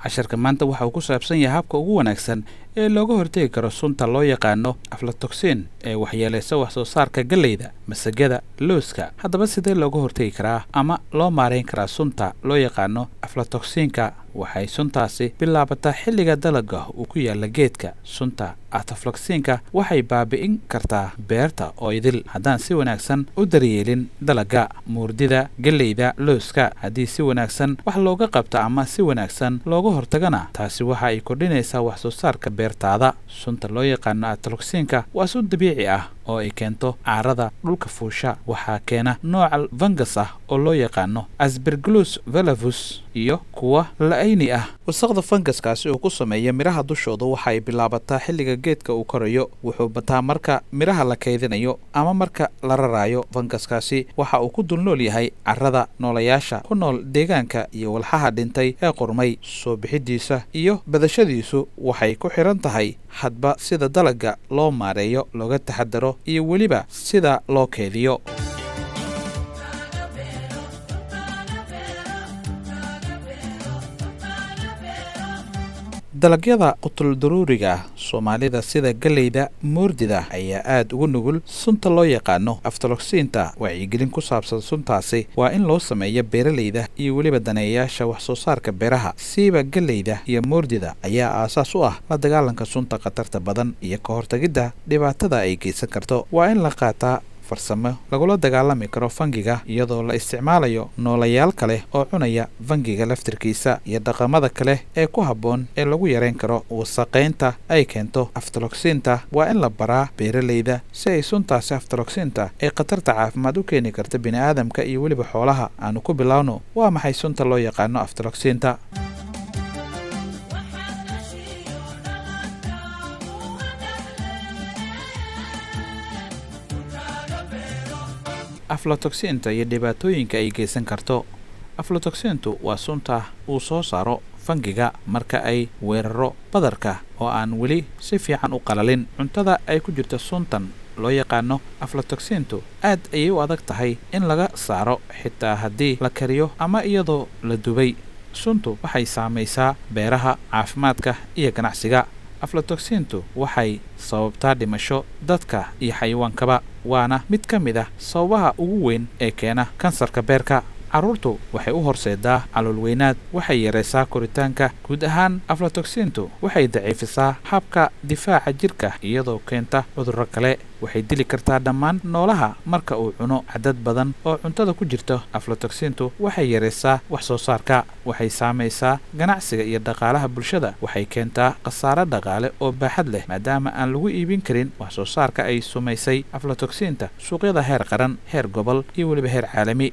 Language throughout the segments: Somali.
casharka maanta waxa uu ku saabsan yahay habka ugu wanaagsan ee looga hortegi karo sunta loo yaqaano aflatoxin ee waxyeelaysa wax soo saarka galleyda masagada looska haddaba sidee looga hortegi karaa ama loo maarayn karaa sunta loo yaqaano aflatoxinka waxay suntaasi bilaabataa xilliga dalagga uu ku yaalla geedka sunta atafloksinka waxay baabi'in kartaa beerta oo idil haddaan si wanaagsan u daryeelin dalagga muurdida gelleyda looska haddii si wanaagsan wax looga qabto ama si wanaagsan looga hortagana taasi waxa ay kordhinaysaa wax soo saarka beertaada sunta loo yaqaano atafloksinka waa sun dabiici ah oo ay keento caarada dhulka fuusha waxaa keena nooca vangas ah oo loo yaqaano asberglus velavus iyo kuwa la-ayni ah wasaqda fangaskaasi uu ku sameeya midhaha dushooda waxa ay bilaabataa xilliga geedka uu korayo wuxuu bataa marka midhaha la kaydinayo ama marka la raraayo fangaskaasi waxa uu ku dulnool yahay carrada noolayaasha ku nool deegaanka iyo walxaha dhintay ee qurmay soo bixidiisa iyo badashadiisu waxay ku xidhan tahay hadba sida dalagga loo maareeyo looga taxadaro iyo weliba sida loo keediyo dalagyada qutuldaruuriga ah soomaalida sida galleyda moordida ayaa aada ugu nugul sunta loo yaqaano aftaloksiinta wacyigelin ku saabsan suntaasi waa in loo sameeya beeralayda iyo weliba daneeyayaasha wax soo saarka beeraha siiba galleyda iyo moordida ayaa aasaas u ah la dagaalanka sunta khatarta badan iyo ka hortagidda dhibaatada ay geysan karto waa in la qaataa farsamo lagula dagaalami karo fangiga iyadoo la isticmaalayo noolayaal kale oo cunaya fangiga laftirkiisa iyo dhaqamada kale ee ku habboon ee lagu yareyn karo wasaqaynta ay keento aftaloksiinta waa in la baraa beeralayda si ay suntaasi aftaloksiinta ee khatarta caafimaad u keeni karta bini'aadamka iyo weliba xoolaha aanu ku bilaawno waa maxay sunta loo yaqaano aftaloksiinta aflatoxinta iyo dhibaatooyinka ay geysan karto aflatoxintu waa sunta uu soo saaro fangiga marka ay weeraro badarka oo aan weli si fiican u qalalin cuntada ay ku jirto suntan loo yaqaano aflatoxintu aad ayay u adag tahay in laga saaro xitaa haddii la kariyo ama iyadoo la dubay suntu waxay saamaysaa beeraha caafimaadka iyo ganacsiga aflatoxintu waxay sababtaa dhimasho dadka iyo xayawaankaba waana mid ka mid ah sababaha ugu weyn ee keena kansarka beerka carruurtu waxay u horseedaa caloolweynaad waxay yaraysaa koritaanka guud ahaan aflatoxintu waxay daciifisaa habka difaaca jirka iyadoo keenta cudurro kale waxay dili kartaa dhammaan noolaha marka uu cuno cadad badan oo cuntada ku jirto aflatoxintu waxay yaraysaa wax soo saarka waxay saamaysaa ganacsiga iyo dhaqaalaha bulshada waxay keentaa khasaare dhaqaale oo baaxad leh maadaama aan lagu iibin karin wax soo saarka ay sumaysay aflatoxinta suuqyada heer qaran heer gobol iyo weliba heer caalami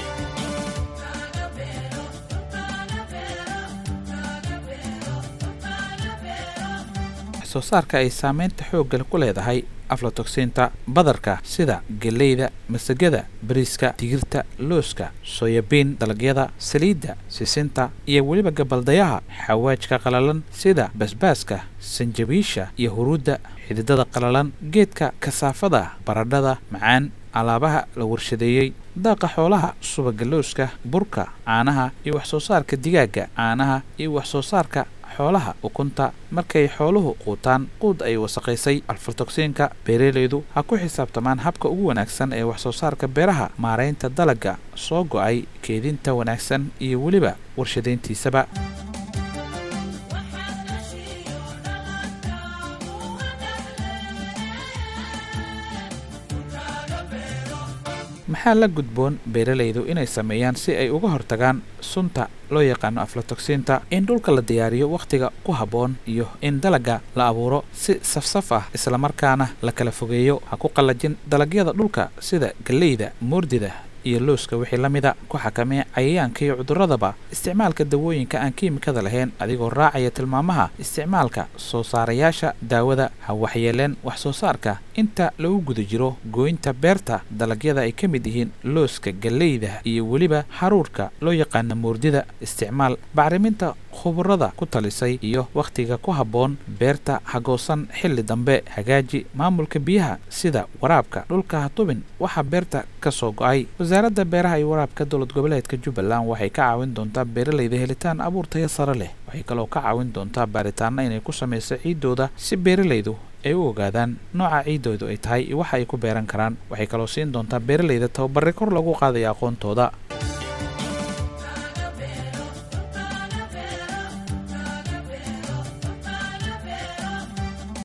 soo saarka ay saamaynta xoogga ku leedahay aflatoxinta badarka sida gelleyda masagada bariiska digirta looska soyabiin dalagyada saliidda sisinta iyo weliba gabaldayaha xawaajka qalalan sida basbaaska sanjabiisha iyo huruudda xididada qalalan geedka kasaafada baradhada macaan alaabaha la warshadeeyey daaqa xoolaha subaga looska burka caanaha iyo wax soo saarka digaagga caanaha iyo wax soo saarka xoolaha ukunta markay xooluhu quutaan quud ay wasaqaysay alfaltoksiinka beeralaydu ha ku xisaabtamaan habka ugu wanaagsan ee wax soo saarka beeraha maaraynta dalagga soo go'ay keedinta wanaagsan iyo weliba warshadayntiisaba maxaa la gudboon beeralaydu inay sameeyaan si ay uga hortagaan sunta loo yaqaano aflatoxinta in dhulka la diyaariyo wakhtiga ku habboon iyo in dalagga la abuuro si safsaf ah islamarkaana la kala fogeeyo ha ku qallajin dalagyada dhulka sida galleyda moordida iyo looska wixii la mida ku xakamee cayayaanka iyo cuduradaba isticmaalka dawooyinka aan kiimikada lahayn adigoo raacaya tilmaamaha isticmaalka soo saarayaasha daawada ha waxyeeleen wax soo saarka inta lagu guda jiro gooynta beerta dalagyada ay ka mid yihiin looska galleyda iyo weliba haruurka loo yaqaana moordida isticmaal bacriminta khubarada ku talisay iyo wakhtiga ku habboon beerta hagoosan xilli dambe hagaaji maamulka biyaha sida waraabka dhulka hatubin waxaa beerta ka soo go-ay wasaaradda beeraha iyo waraabka dowlad goboleedka jubbaland waxay ka caawin doontaa beeralayda helitaan abuur tayo sare leh waxay kaloo ka caawin doontaa baaritaana inay ku samayso ciiddooda si beeralaydu ay u ogaadaan nooca ciiddoodu ay tahay iyo waxa ay ku beeran karaan waxay kaloo siin doontaa beeralayda tababare kor lagu qaadaya aqoontooda